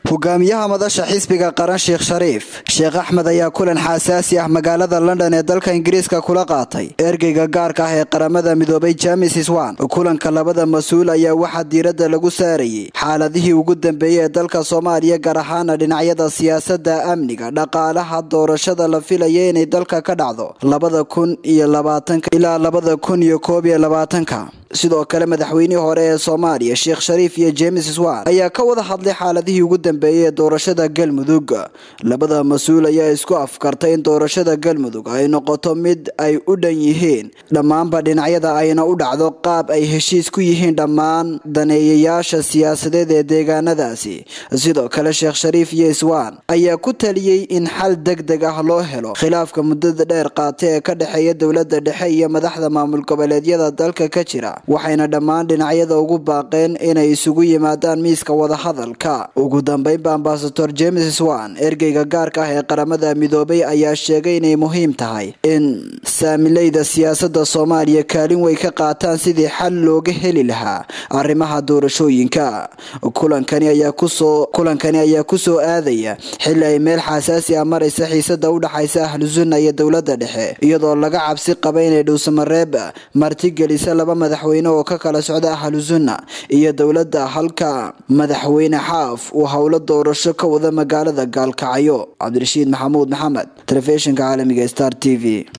hogaamiyaha madasha xisbiga qaran sheekh shariif sheekh axmed ayaa kulan xasaasi ah magaalada london ee dalka ingiriiska kula qaatay ergeyga gaarka ah ee qaramada midoobay james swan kulanka labada mas-uul ayaa waxaa diiradda lagu saarayay xaaladihii ugu dambeeyey ee dalka soomaaliya gaar ahaana dhinacyada siyaasada amniga dhaqaalaha doorashada la filaya inay dalka ka dhacdo labada kun iyo labaatanka ilaa labada kun iyo koob iyo labaatanka sidoo kale madaxweynihii hore ee soomaaliya sheekh shariif iyo james swan ayaa ka wada hadlay xaaladihii ugu dambeeyey ee doorashada galmudug labada mas-uul ayaa isku afkartay in doorashada galmudug ay noqoto mid ay u dhan yihiin dhammaanba dhinacyada ayna u dhacdo qaab ay heshiis ku yihiin dhammaan daneeyayaasha siyaasadeed ee deegaanadaasi sidoo kale sheekh shariif iyo swan ayaa ku taliyey in xal deg deg ah loo helo khilaafka muddada dheer qaata ee ka dhexeeya dowlada dhexe iyo madaxda maamul goboleedyada dalka ka jira waxayna dhammaan dhinacyada ugu baaqeen inay isugu yimaadaan miiska wadahadalka ugu dambeynba ambasador james swan ergeyga gaarka ah ee qaramada midoobay ayaa sheegay inay muhiim tahay in saamileyda siyaasada soomaaliya kaalin way ka qaataan sidii xal looga heli lahaa arrimaha doorashooyinka kulankani ayaa kusoo kulankani ayaa kusoo aadaya xili ay meel xasaasi ah maraysa xiisada u dhaxaysa ahlu sunna iyo dowlada dhexe iyadoo laga cabsi qaba inay dhowsamareeb martigelisa laba madaxweyne oo ka kala socda ahlu sunna iyo dowladda halka madaxweyne xaaf uu howlo doorasho ka wada magaalada gaalkacyo cabdirashiid maxamuud maxamed telefishinka caalamiga star t v